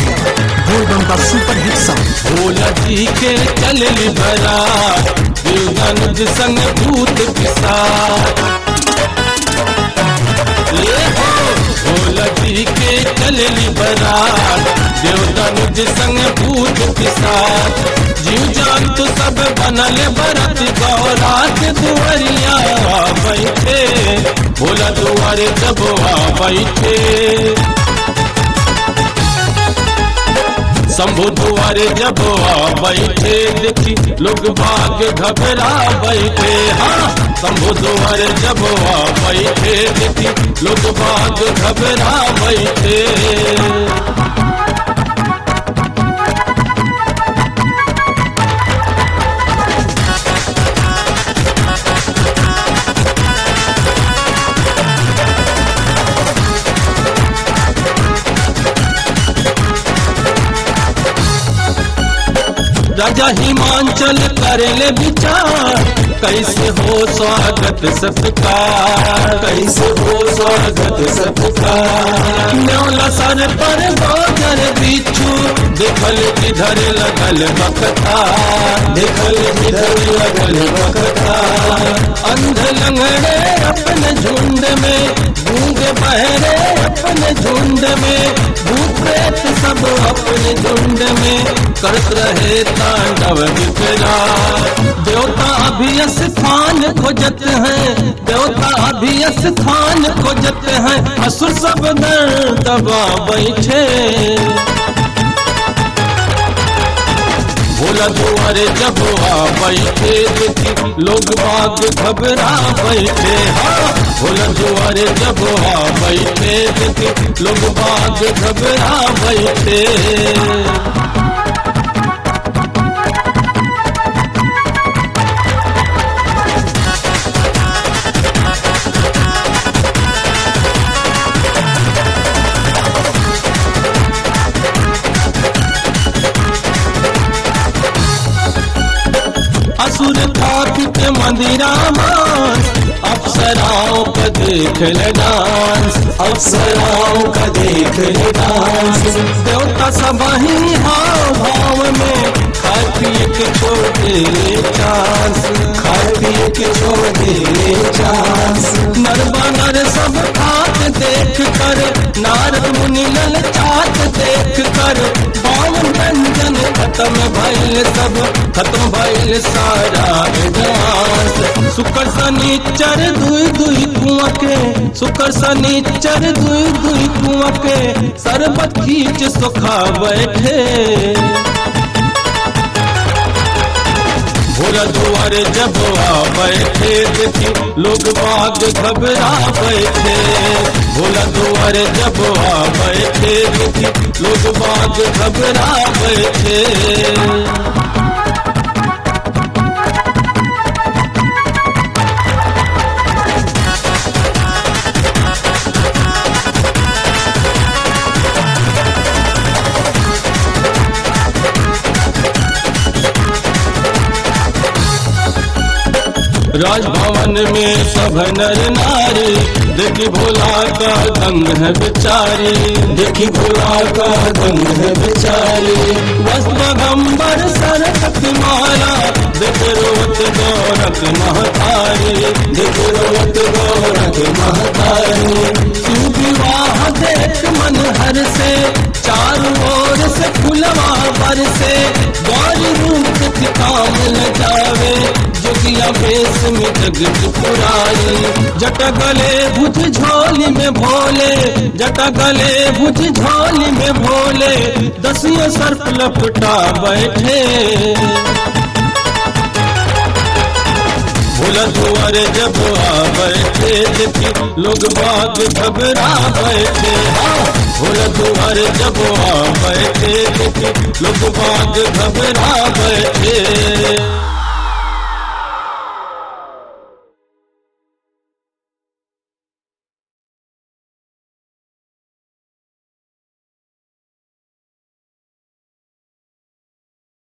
बोलबम का super hit song Bhola जी के चलली बरात देवगन संग भूत पिसाच ले हो भोला जी के चलली बरात देवगन संग भूत पिसाच जीव जान तो सब बनल बरत गौरात दुआरिया बैठे भोला दुआरे जब आ बैठे शंभु दुआरे जब आ बैठे देखी लोग भाग घबरा बैठे हाँ शंभु दुआरे जब आ बैठे देखी लोग भाग घबरा बैठे राजा हिमांचल करेले विचार कैसे हो स्वागत सत्कार कैसे हो स्वागत सत्कार न्योला सर पर गोजर बिच्छू देखल किधर लगल बकता देखल किधर लगल बकता अंध लंगड़े अपने झुंड में गूंग बहरे अपने झुंड में भूत प्रेत सब अपने झुंड में करत रहे तांडव विकरा देवता अभी स्थान खोजत हैं देवता अभी स्थान खोजत हैं असुर सब दर दबा बैठे भोला दुआरे जब आ बैठे देखी लोग बाग घबरा बैठे हाँ भोला दुआरे जब आ बैठे देखी लोग बाग घबरा बैठे असुर थापित मंदिरा मांस अप्सराओं का देख ले डांस अप्सराओं का देख ले डांस देवता सब ही हाव भाव में खाए पिए के छोड़ दे चांस खाए पिए के छोड़ दे चांस नर बानर सब खात देख कर नारद मुनि ललचात देख कर बावन व्यंजन खत्म भइल सब खत्म भइल सारा डांस शुक्र शनिचर दुई दुई कुआं के शुक्र शनिचर दुई दुई कुआं के सरबत खींच सुखा बैठे भोला दुआरे जब आ बैठे देखी लोग बाग घबरा बैठे भोला दुआरे जब आ बैठे देखी लोग बाग घबरा बैठे राजभवन में सब नर नारी देखी भोला का दंग है बेचारी देखी भोला का दंग है बेचारी वस्त्रगंबर सरक माला देख रोत गौरक महतारी देख रोत गौरक महतारी विवाह देख मन हर से चारों ओर से फुलवा पर से गौरी रूप काम न जावे जोगिया बेस में जगत पुरारी जट गले भुज झोली में भोले जट गले भुज झोली में भोले दसियों सर्प लपटा बैठे भोला दुआरे जब आ बैठे देखी लोग बाग घबरा बैठे हाँ भोला दुआरे जब आ बैठे देखी लोग बाग घबरा बैठे